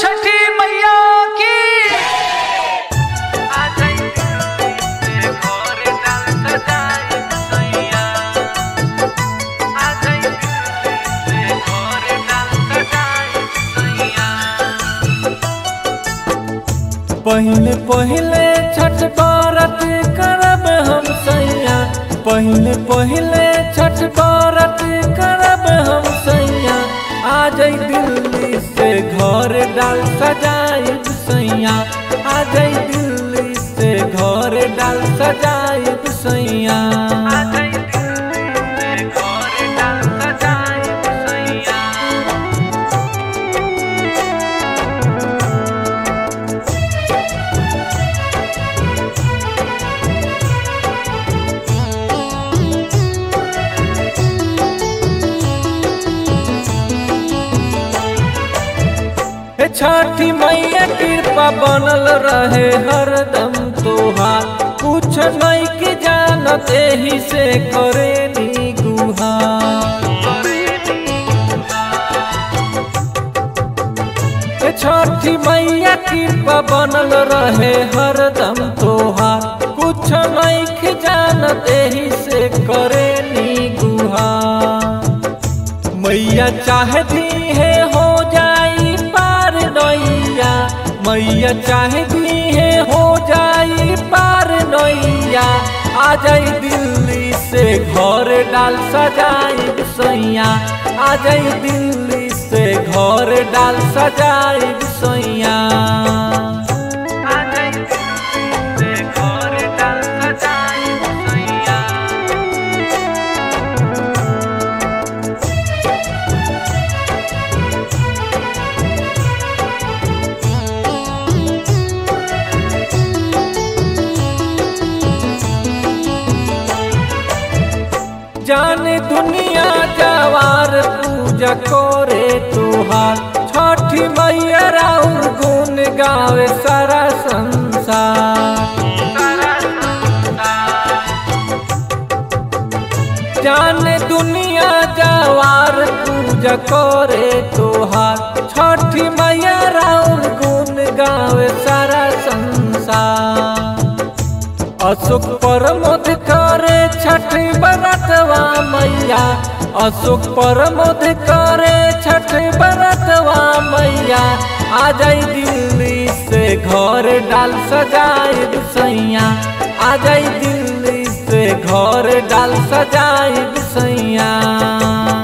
छठी मैया की पहले पहले छठ व्रत करब हम सैया पहले पहले छठ व्रत करब हम सैया आ जाई दिल्ली से घर डाल सजाइब सैया आ जाई दिल्ली से घर डाल सजाइब सैया हे छठी मैया कृपा बनल रहे हरदम तोहार कुछ नहीं की जानत एही से करे नी गुहार हे छठी मैया कृपा बनल रहे हरदम तोहार कुछ नहीं की जानत एही से करे नी गुहार मैया चाहती है हो जाई पार नैया मैया चाहती है हो जाई पार नैया आ जाई दिल्ली से घर डाल सजाई सैया आ जाई दिल्ली से घर डाल सजाई सैया जाने दुनिया जवार पूजा करे तुहार छठी मैया राउर गुण गावे सारा संसार जाने दुनिया जवार पूजा करे तुहार छठी मैया राउर गुण गावे सारा संसार अशोक परमोद करे छठ बरतवा मैया अशोक परमोद करे छठ बरतवा मैया आ जाई दिल्ली से घर डाल सजाई सैया आ जाई दिल्ली से घर डाल सजाई सैया